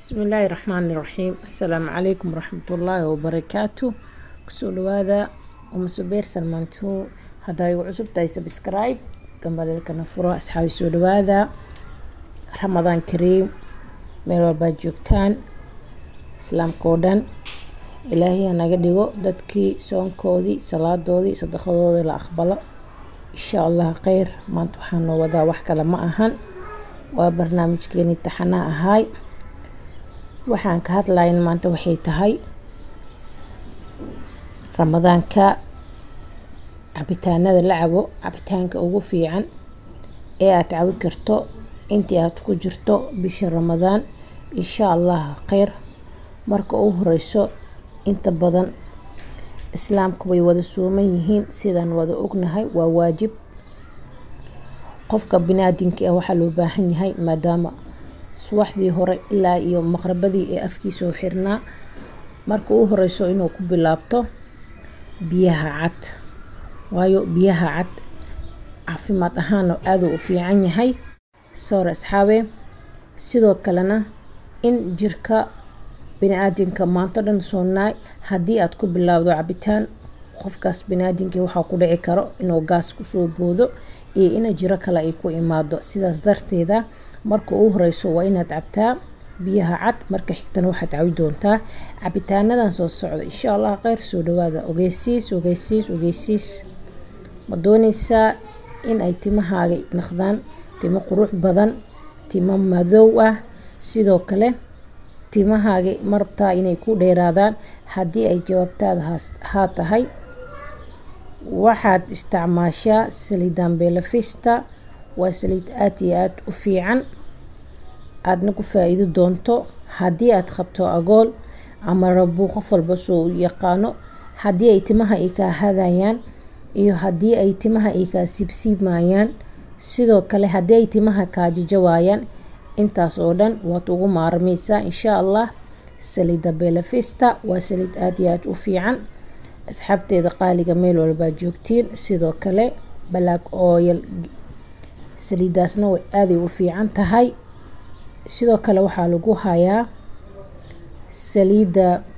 bismillaahi raxmaani raxiim assalaamu calaykum waraxmatullaahi wabarakaatu kusoo dhawaada uma subeer salmaantu haddaa igu cusub tahay subscribe gambaleelkana furo asxaabi soo dhawaada ramadaan kariim meel walbaad joogtaan islaamka oo dhan ilaahay hanaga dhigo dadkii soonkoodii salaadoodii sadaqadoodii la aqbalo insha allah kheyr maanta waxaa noo wadaa wax kale ma ahan waa barnaamijkeenii taxanaa ahaay waxaan ka hadlayn maanta waxay tahay ramadaanka cabitaanada la cabo cabitaanka ugu fiican ee aad cabi karto intii aad ku jirto bisha ramadaan insha allah kheyr marka u horeyso inta badan islaamku way wada sooman yihiin sidaan wada ognahay waa waajib qofka binaadinka ah waxaa loo baahan yahay maadaama subaxdii hore ilaa iyo maqrabadii ee afkiisoo xirnaa marka u horeyso inuu ku bilaabto biyaha cad waayo biyaha cad caafimaad ahaana aaduu u fiican yahay soor asxaabe sidoo kalena in jirka bini-aadinka maanto dhan soonaay haddii aad ku bilaabdo cabitaan qofkaas bini-aadinkii waxaa ku dhici karo inuu gaas kusoo boodo iyo ina jiro kale ay ku imaado sidaas darteeda marka uu horeyso waa inaad cabtaa biyaha cad marka xigtana waxaad cabi doontaa cabitaanadan soo socda insha allah kheyr soo dhawaada ogeysiis ogeysiis ogeysiis ma dooneysaa in ay timahaaga naqdaan timo qurux badan timo madow ah sidoo kale timahaaga marabtaa inay ku dheeraadaan haddii ay jawaabtaada haa tahay waxaad isticmaashaa saliidan belafista waa saliid aada iyo aada u fiican aadna ku faa-iido doonto haddii aad qabto agool ama rabuu qof walba soo u yaqaano haddii ay timaha ay kaa hadayaan iyo haddii ay timaha ay kaa siibsiibmayaan sidoo kale haddii ay timaha kaa jajawaayaan intaas oo dhan waad ugu maarmeysaa insha allah saliida belafista waa saliid aada iyo aada u fiican asxaabteeda qaaliga meel walbaa joogtiin sidoo kale black oil saliidaasna way aaday u fiican tahay sidoo kale waxaa lagu hayaa saliidda